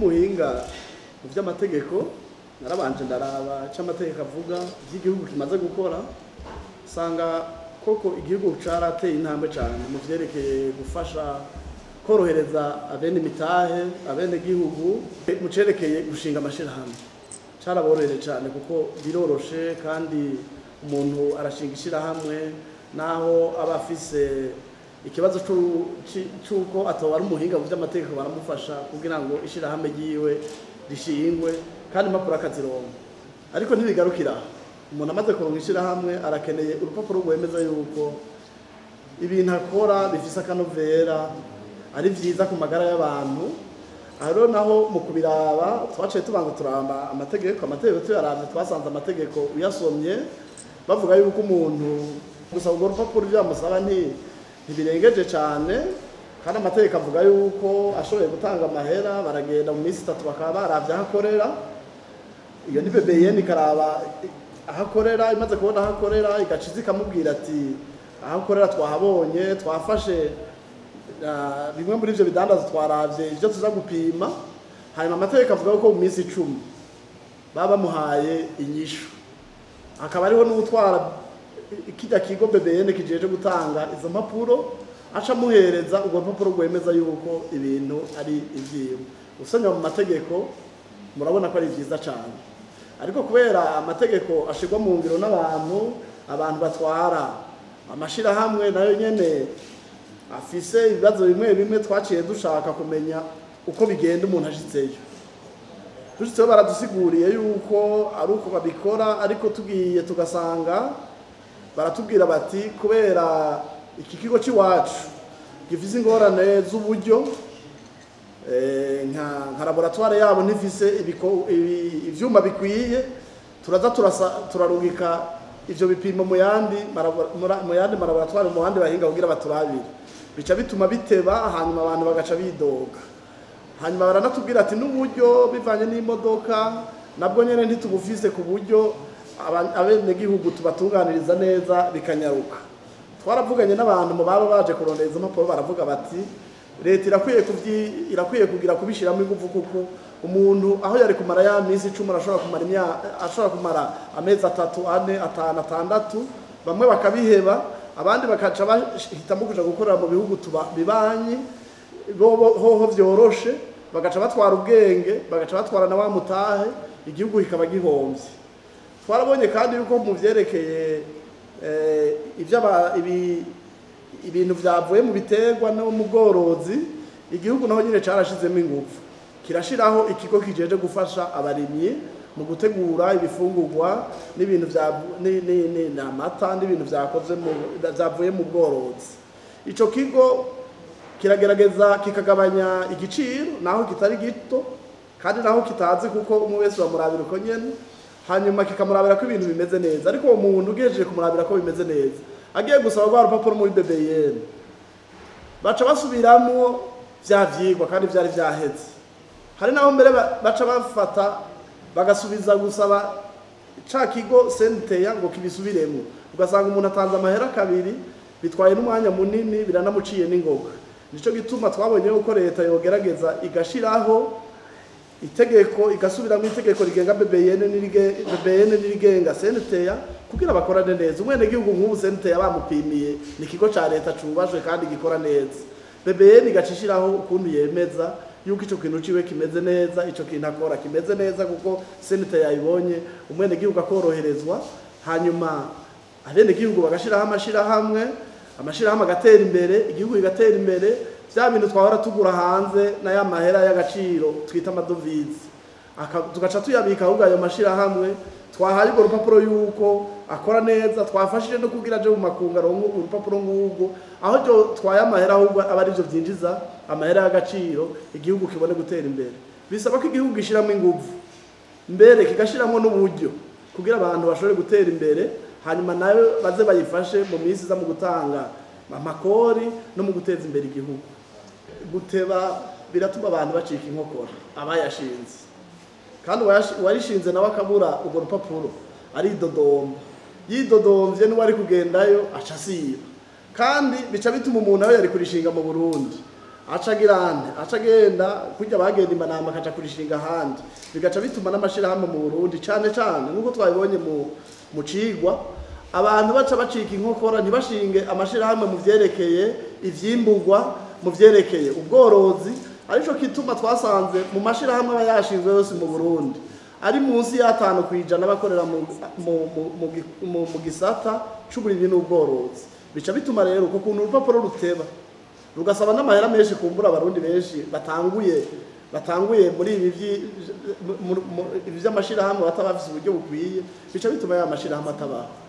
nk'umuhinga mu by'amategeko narabanje ndaraba icyo amategeko avuga by'igihugu kimaze gukora usanga koko igihugu cyarateye intambwe cyane mu byerekeye gufasha korohereza abene imitahe abene gihugu mu cyerekeye gushinga amashyirahamwe cyaraborohere cyane kuko biroroshe kandi umuntu arashinga ishyirahamwe naho aba afise ikibazo cy'uko ataba ari umuhinga mu by'amategeko baramufasha kugira ngo ishyirahamwe ryiwe rishingwe kandi impapuro akazironka ariko ntibigarukira umuntu amaze kuronka ishyirahamwe arakeneye urupapuro rwemeza yuko ibintu akora bifise akanovera ari byiza ku magara y'abantu aha rero naho mu kubiraba twaciye tubanza turamba amategeko amategeko tuyaravye twasanze amategeko uyasomye bavuga yuko umuntu gusa urwo rupapuro ibyo bamusaba ntibirengeje cyane kandi amategeko avuga yuko ashoboye gutanga amahera baragenda mu minsi itatu bakaba baravye aho akorera iyo ni BBN ikaraba aho akorera imaze kubona aho akorera igaciza ikamubwira ati aho akorera twahabonye twafashe bimwe muri ibyo bidandaza twaravye ibyo tuza gupima hanyuma amategeko avuga ko mu minsi icumi baba bamuhaye inyishu hakaba hariho n'utwara kijya kigo BBN kijeje gutanga izo mpapuro aca amuhereza urwo rupapuro rwemeza yuko ibintu ari ivyiwe usanga mu mategeko murabona ko ari vyiza cyane ariko kubera amategeko ashirwa mu ngiro n'abantu abantu batwara amashirahamwe nayo nyene afise ibibazo bimwe bimwe twaciye dushaka kumenya uko bigenda umuntu ashitseyo dushitseho baradusiguriye yuko ari uko babikora ariko tugiye tugasanga baratubwira bati kubera iki kigo cy'iwacu gifise ingorane z'uburyo nka laboratware yabo ntifise ivyuma bikwiye turaza turarungika ivyo bipimo mu yandi mu yandi malaboratware mu bandi bahinga kugira baturabire bica bituma biteba hanyuma abantu bagaca bidoga hanyuma baranatubwira ati n'uburyo bivanye n'imodoka nabwo nyene ntitubufise ku buryo abenegihugu tubatunganiriza neza bikanyaruka twaravuganye n'abantu mu baba baje kurondera izo mpapuro baravuga bati leta irakwiye irakwiye kugira kubishiramo ingufu kuko umuntu aho yari kumara ya minsi icumi ashobora kumara ashobora kumara amezi atatu ane atanu atandatu bamwe bakabiheba abandi bakaca bahitamo kuja gukorera mu bihugu bibanyi hoho vyoroshe bagaca batwara ubwenge bagaca batwara na wa mutahe igihugu kikaba gihomvye twarabonye kandi yuko mu vyerekeye ibintu vyavuye mu biterwa no mu bworozi igihugu naho nyine carashizemo ingufu kirashiraho ikigo kijeje gufasha abarimyi mu gutegura ibifungurwa n'ibintu n'amata n'ibintu vyakoze vyavuye mu bworozi ico kigo kiragerageza kikagabanya igiciro naho kitari gito kandi naho kitazi kuko umwe wese bamurabira uko nyene hanyuma kikamurabira ko ibintu bimeze neza ariko uwo muntu ugejeje kumurabira ko bimeze neza agiye gusaba rwa rupapuro muri BBN baca basubiramwo vya vyigwa kandi vyari vyaheze hari naho mbere baca bafata bagasubiza gusaba ca kigo senteya ngo kibisubiremo ugasanga umuntu atanze amahera kabiri bitwaye n'umwanya munini biranamuciye n'ingoga nico gituma twabonye yuko leta yogerageza igashiraho itegeko igasubiramo itegeko rigenga BBN BBN n'irigenga senteya kugira bakorane neza umwene gihugu nk'ubu senteya bamupimiye ni ikigo ca leta cubashwe kandi gikora neza BBN igacishiraho ukuntu yemeza yuko ico kintu ciwe kimeze neza ico kintu akora kimeze neza kuko senteya yayibonye umwene gihugu akoroherezwa hanyuma abene gihugu bagashiraho amashirahamwe amashirahamwe agatera imbere igihugu kigatera imbere vya bintu twahora tugura hanze na ya mahera y'agaciro twita amadovize tugaca tuyabika ahubwo ayo mashirahamwe twahaye urwo rupapuro yuko akora neza twafashije no kugira aje mu makungu aronke urupapuro nk'urwo aho ryo twaye amahera ahubwo aba arivyo vyinjiza amahera y'agaciro igihugu kibone gutera imbere bisaba ko igihugu gishiramo inguvu mbere kigashiramwo n'uburyo kugira abantu bashobore gutera imbere hanyuma nayo baze bayifashe mu minsi iza mu gutanga amakori no mu guteza imbere igihugu guteba biratuma abantu bacika inkokora abayashinze kandi uwarishinze nawe akabura urwo rupapuro aridodomba yidodomvye n'uwo ari kugendayo aca asiba kandi bica bituma umuntu aho yari kurishinga mu burundi aca agira ande aca agenda kurya bagenda imanama akaja kurishinga ahandi bigaca bituma n'amashirahamwe mu Burundi cane cane nk'uko twabibonye mu mu cigwa abantu baca bacika inkokora ntibashinge amashirahamwe mu vyerekeye ivyimburwa mu vyerekeye ubworozi arico kituma twasanze mu mashirahamwe aba yashinzwe yose mu Burundi ari munsi y'atanu kwijana bakorera mu, mu, mu, mu, gi- mu, mu gisata c'uburimyi n'ubworozi bica bituma rero uko kuntu urupapuro ruteba rugasaba n'amahera menshi kumbura abarundi benshi batanguye batanguye muri ibi vyi- mu- mu- mu- ibi vy'amashirahamwe bataba bafise uburyo bukwiye bica bituma ya mashirahamwe atabaho